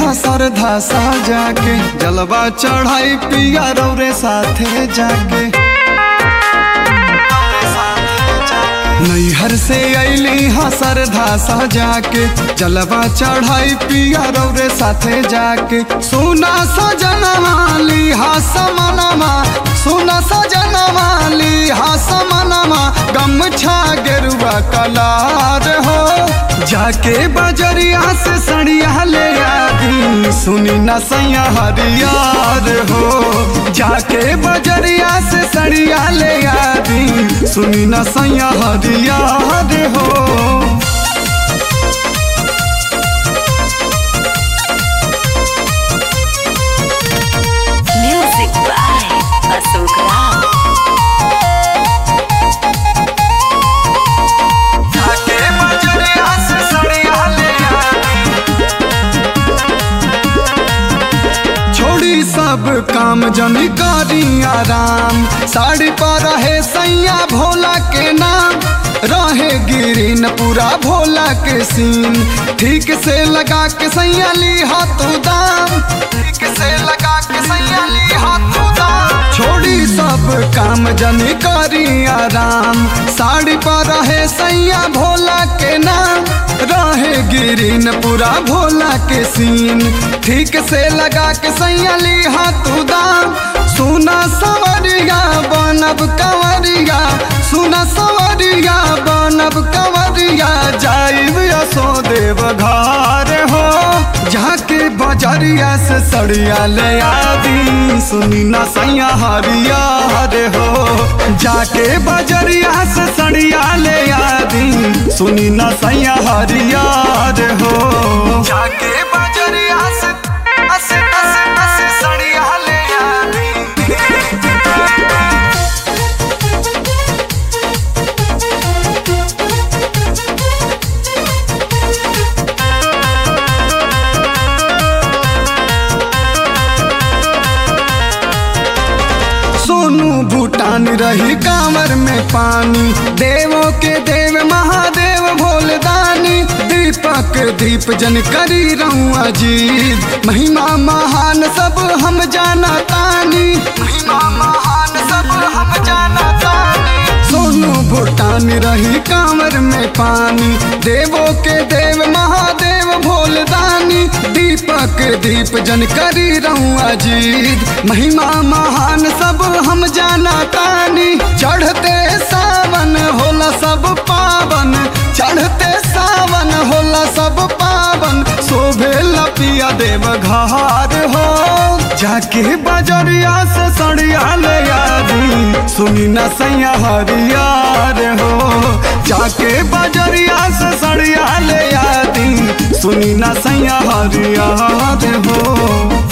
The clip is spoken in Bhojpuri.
हा सरधा साजा के जलवा चढ़ाई पिया रौरे साथे जाके नैहर से अली हा सरधा सजा के जलवा चढ़ाई पिया रौरे साथे जाके सुना सजनवा ली हा समनमा सुना सजनवा ली हा समनमा गमछा गेरुआ कलार हो जाके बजरिया से सड़िया ले आदी सुनी न सैया हरियार हो जाके बजरिया से सड़िया ले आदी सुनी न सैया हरियार हो Music by Ashok Ram. जाके बजरिया से सड़िया ले आदी छोड़ी सब काम जनी करी आराम साड़ी पर रहे सैया भोला के नाम रहे गिरीन पूरा भोला के सीन ठीक से लगा के सैया ली हाथों दाम ठीक से लगा के सैया ली हाथों दाम छोड़ी सब काम जनी करी आराम साड़ी पर रहे सैया भोला के नाम रहे गिरीन पूरा भोला के सीन ठीक से लगा के सैया ली हाथों दाम सुना सवरिया बनब कंवरिया सुना सवरिया बनब कंवरिया जाइब यसो देव घर हो जाके बजरिया से सड़िया ले आदी सुनी ना सैया हरिया रे हो जाके बजरिया से सड़िया ले आदी सुनी ना सैया हरिया रे हो जाके बजरिया से असे असे असे सड़िया ले आदी सोनू भूटान रही कांवर में पानी देवों के देव महादेव भोलदानी दीपक दीप जन करी रहूं अजीत महिमा महान सब हम जाना तानी महिमा महान सब हम जाना तानी सोनू भूटान रही कांवर में पानी देवों के देव महादेव भोलदानी दीपक दीप जन करी रहूं अजीत महिमा महान सब हम जाना तानी चढ़ते सावन होला सब पावन चढ़ते सावन होला सब पावन शोभे लपिया देव घार हो जाके बजरिया से सड़िया ले आदी सुनी न सैया हरियार हो जाके बजरिया से सड़िया ले आदी सुनी न सैया हरियार हो